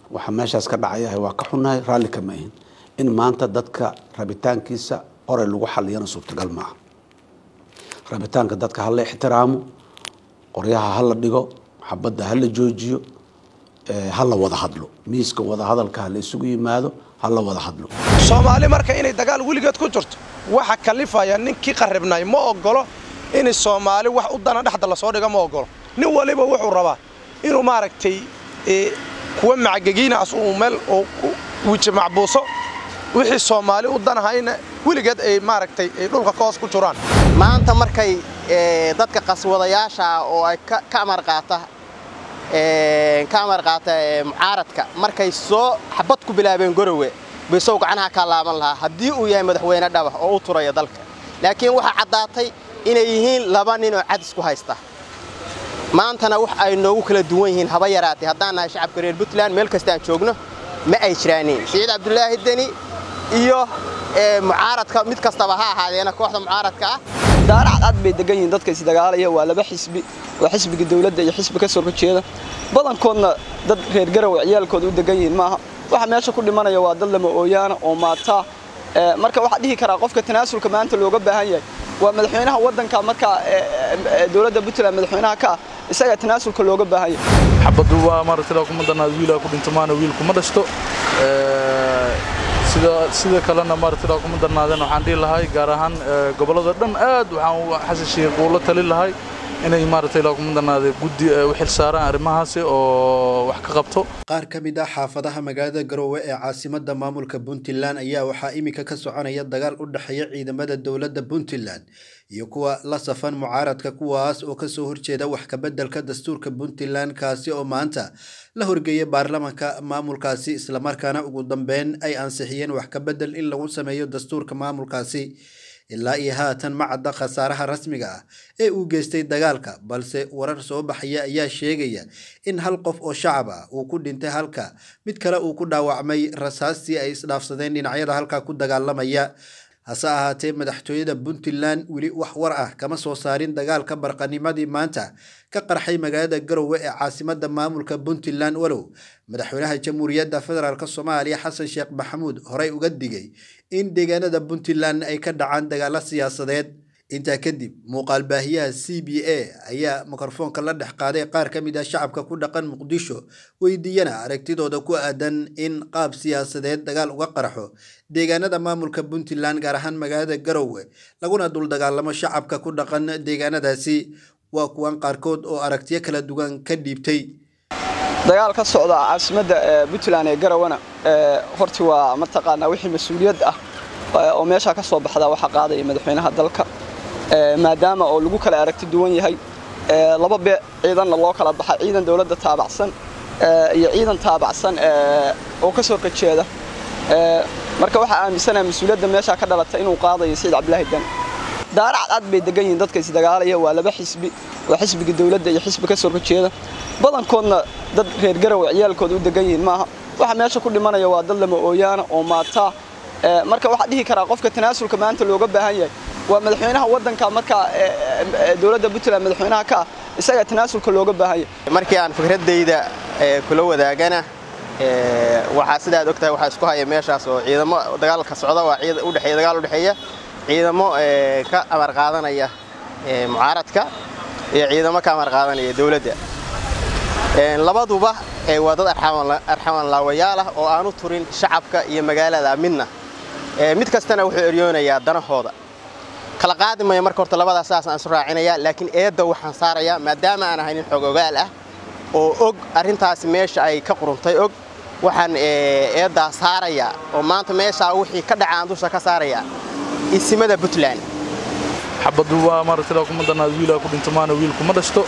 waxa meeshaas ka dhacayahay waa ka xunnahay raalli kama ahin in maanta dadka rabitaankiisa oray lagu xaliyana suurtagal maaha rabitaanka dadka hala ixtiraamo qoryaha hala dhigo xabadda hala joojiyo hala wada hadlo miiska wada hadalka hala isugu yimaado hala wada hadlo soomaali marka inay dagaal weligeed ku jirto waxa kalifaya ninkii qarribnay ma ogolo in soomaali wax u dana dhexda lasoo dhigo ma ogolo nin waliba wuxuu rabaa inuu maaragtay kuwa macgegiinaas uu meel wiji macbuuso wixii soomaali u danahayna weligeed ay maaragtay ay dhulka ka hoos ku jiraan maanta markay dadka qaswadayaasha oo ay ka amar qaata ka amar qaata mucaaradka markay soo xabad ku bilaabeen gorowe baysow gacanaha kaa laaban lahaa haddii uu yahay madaxweyne dhaba oo u turaya dalka laakiin waxaa caddaatay inay yihiin laba nin oo cadis ku haysta maantana wax ay noogu kala duwan yihiin haba yaraatay haddaan nahay shacabka reer puntland meel kasta aan joogno ma ay jiraanin siciid cabdulaahi deni iyo mucaaradka mid kastaba ha ahaadeena kooxda mucaaradka ah daara cadcad bay degan yihiin dadka isdagaalaya waa laba xisbi waa xisbiga dawladda iyo xisbi ka soo horjeeda badankoodna dad reer garow ciyaalkooda u degan yihiin maaha waxa meesha ku dhimanaya waa dad lama ooyaana oo maataa marka waxaa dhihi karaa qofka tanaasulka maanta looga baahan yahay waa madaxweynaha waddanka markaa dowladda puntland madaxweynaha ka ah isagaa tanaasulka looga baahan yahay xabaddu waa maaragtay kuma danaad wiilaa ku dhinto maana wiil kuma dhashto sida sida kalena maaragtay kuma darnaadeen waxaan dhihi lahay gaar ahaan gobollada dhan aad waxaan xasan sheekh uula tali lahay inay maaragtay kuma darnaadeen guddi u xilsaaraan arrimahaasi oo wax ka qabto qaar ka mid ah xaafadaha magaalada garoowe ee caasimadda maamulka puntland ayaa waxaa iminka ka soconaya dagaal u dhexeeya ciidamada dowladda puntland iyo kuwa la safan mucaaradka kuwaas oo kasoo horjeeda wax kabeddelka dastuurka puntland kaasi oo maanta la horgeeyay baarlamanka maamulkaasi islamarkaana ugu dambeyn ay ansixiyeen wax kabedel in lagu sameeyo dastuurka maamulkaasi ilaa iyo haatan ma cadda khasaaraha rasmiga ah ee uu geystay dagaalka balse warar soo baxaya ayaa sheegaya in hal qof oo shacab ah uu ku dhintay halka mid kale uu ku dhaawacmay rasaastii ay isdhaafsadeen dhinacyada halkaa ku dagaalamaya hase ahaatee madaxtooyada puntland weli wax war ah kama soo saarin dagaalka barqanimadii maanta ka qarxay magaalada garowe ee caasimada maamulka puntland walow madaxweynaha jamhuuriyadda federaalk soomaaliya xasan sheekh maxamuud horey uga digay in deegaanada puntland ay ka dhacaan dagaalo siyaasadeed intaa kadib muuqaal baahiyaha c b a ayaa mikrofoonka la dhex qaaday qaar ka mid ah shacabka ku dhaqan muqdisho weydiiyana aragtidooda ku aadan in qaab siyaasadeed dagaal uga qarxo deegaanada maamulka puntland gaar ahaan magaalada garowe laguna dul dagaalamo shacabka ku dhaqan deegaanadaasi waa kuwan qaarkood oo aragtiyo kala duwan ka dhiibtay dagaal ka socda caasimadda puntland ee garowana horti waa mataqaanaa wixii mas-uuliyad ah oo meeshaa ka soo baxda waxaa qaadaya madaxweynaha dalka maadaama oo lagu kala aragti duwan yahay laba be ciidanna loo kala baxay ciidan dowladda taabacsan iyo ciidan taabacsan oo ka soo qajeeda marka waxaa aaminsanaha mas-uuliyadda meeshaa ka dhalatay inuu qaadayo siciid cabdilaahi dan daara cadcad bay degan yihiin dadka isdagaalaya waa laba xisbi waa xisbiga dawladda iyo xisbi ka soo horjeeda badankoodna dad reer garow ciyaalkooda u degan yihiin maaha waxa meesha ku dhimanaya waa dad lama ooyaana oo maataa marka waxaa dhihi karaa qofka tanaasulka maanta looga baahan yahay waa madaxweynaha waddanka markaa dowladda puntland madaxweynaha ka ah isagaa tanaasulka looga baahan yahay markii aan fikradayda kula wadaagana waxaa sidaad ogtahay waxaa isku haya meeshaas oo ciidamo dagaalka socda waa udhexeeya dagaal u dhexeeya ciidamo ka amar qaadanaya mucaaradka iyo ciidamo ka amar qaadanaya dowladda labaduba waa dad arxaman laawayaal ah oo aanu turin shacabka iyo magaalada midna mid kastana wuxuu eryoonayaa danahooda kala qaadi maya marka horta labadaas saas aan isu raacinaya laakiin eedda waxaan saarayaa maadaama aan ahay nin xog ogaal ah oo og arrintaasi meesha ay ka quruntay og waxaan eeddaa saarayaa oo maanta meeshaa wixii ka dhacaan dusha ka saarayaa isimada puntland xabaddu waa maaragtay kuma danaad wiilaa ku dhinto maana wiil kuma dhashto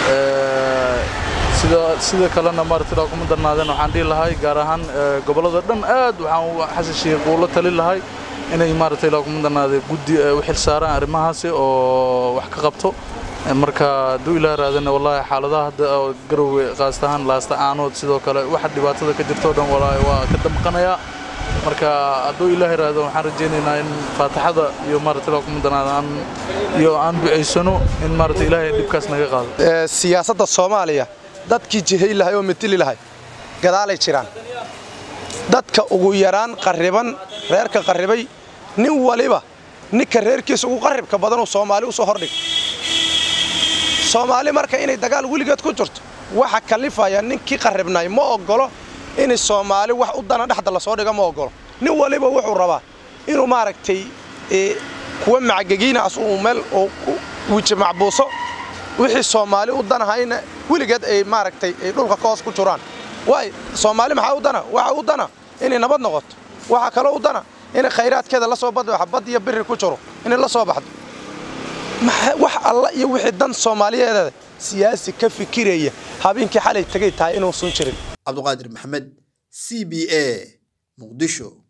sida sida kalena maaragtay kuma darnaadeen waxaan dhihi lahay gaar ahaan gobollada dhan aad waxaan xasan sheekh uula tali lahay inay maaragtay kuma darnaadeen guddi u xilsaaraan arrimahaasi oo wax ka qabto marka hadduu ilaah raadana wallaahi xaaladaha hadda garowe qaas ahaan laasta aanood sidoo kale waxa dhibaatada ka jirto dhan wallaahi waa ka damqanayaa marka hadduu ilaah raado waxaan rajaynaynaa in faataxada iyo maaragtay kuma darnaadaan iyo aan ducaysano in maaragtay ilaahay dhibkaas naga qaado siyaasadda soomaaliya dadkii jihay lahay oo matili lahay gadaalay jiraan dadka ugu yaraan qarriban reerka qarribay nin waliba ninka reerkiisa ugu qarribka badanuu soomaali usoo hordhig soomaali marka inay dagaal weligeed ku jirto waxa kalifaya ninkii qarribnay ma ogolo in soomaali wax u dana dhexda lasoo dhiga ma ogolo nin waliba wuxuu rabaa inuu maaragtay kuwa macagegiinaas uu meel oo wiji macbuuso wixii soomaali u danahayna weligeed ay maaragtay ay dhulka ka hoos ku jiraan waay soomaali maxaa u dana waxa u dana inay nabad noqoto waxa kaloo u dana inay khayraadkeeda la soo badbaxo bad iyo biri ku jiro inay la soo baxdo wax alla iyo wixii dan soomaaliyeeda siyaasi ka fikiraya habeenkii xalay tagay tahay inuusan jirin cabduqaadir maxamed c b a muqdisho